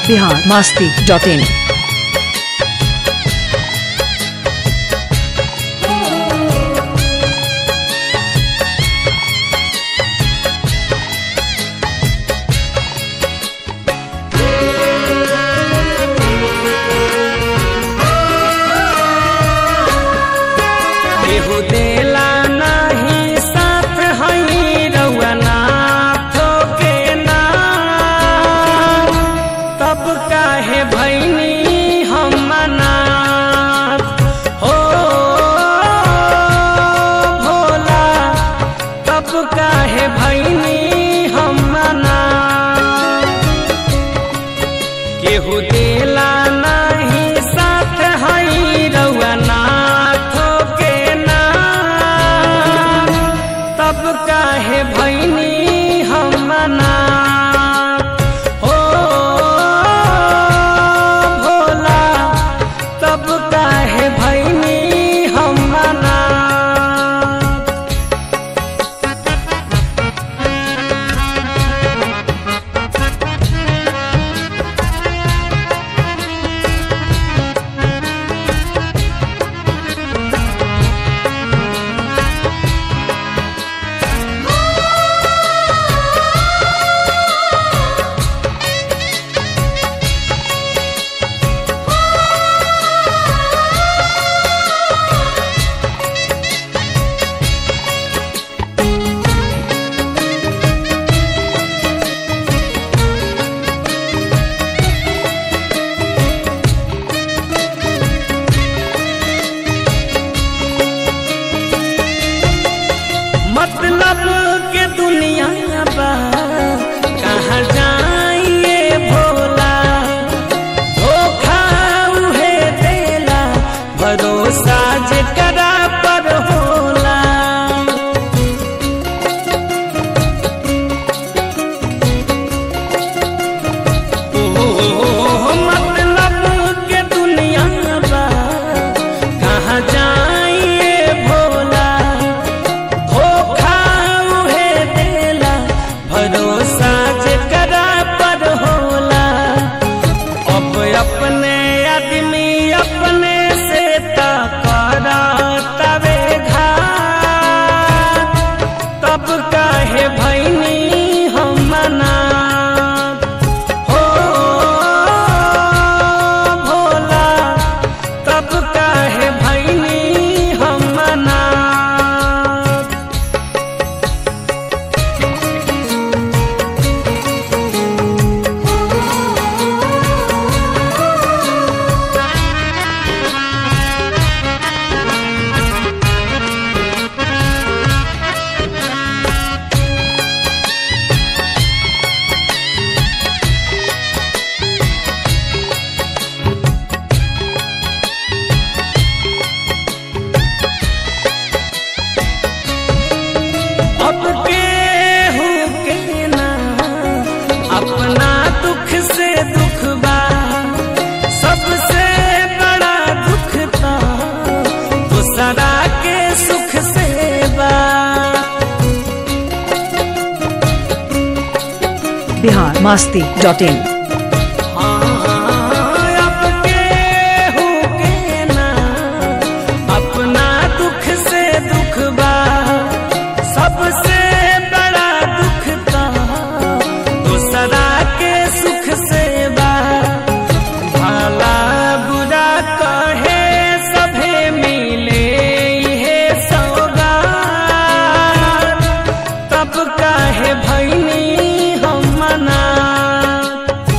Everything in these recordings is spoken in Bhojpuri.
बिहार मास्ती डॉट इन केहू देला नाही साथ हई रउआ नाथो के नाम तब काहे भैनी हम मनात हो भोला तब काहे भैनी हम मनात केहू देला नाही साथ हई रउआ नाथो के नाम तब काहे भैनी हम मनात हो भोला तब काहे भैनी हम मनात मतलब के दुनिया बा कहाँ जाइए भोला धोखा उहे देला भरोसा जेकरा पर होला ओ मतलब के दुनिया बा कहाँ जाइए भोला धोखा उहे देला भरोसा जेकरा पर होला अब अपने आदमी अपने से तकरा तवे घात तब काहे भैनी हम मनात हो भोला तब काहे भैनी हम मनात अब केहू के ना अपना दुख से दुख बा सबसे बड़ा दुख तो दूसरा के सुख से बा बिहार मास्ती डॉट इन अब केहू के ना अपना दुख से दुख बा सबसे बड़ा दुख तो दूसरा के सुख से बा भला बुरा कहे सभे मिले हे सौगात तब काहे भैनी हम मनात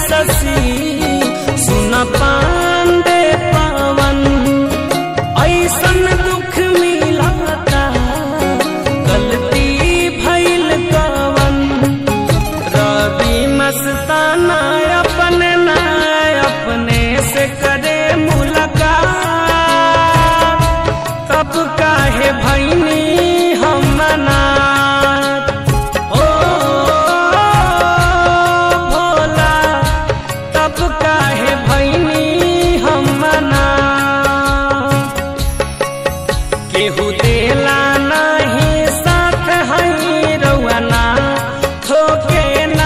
शशि सुन पांडे पावन ऐसन दुख मिलाता गलती भइल कवन रवि मस्ताना अपने ना अपने से करे मुलाकात तब काहे भैनी हम मनात ओ भोला तब काहे भैनी हम मनात केहू देला नहीं साथ हई रउआ ना थोके ना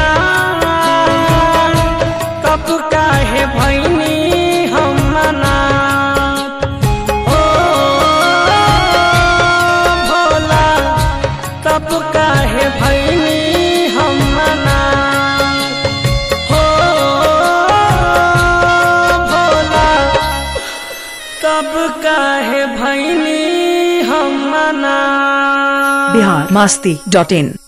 कब काहे भैनी हम मनात ओ भोला तब काहे भैनी हम मनात हो भोला तब काहे भैनी हम मना बिहार मास्ती डॉट इन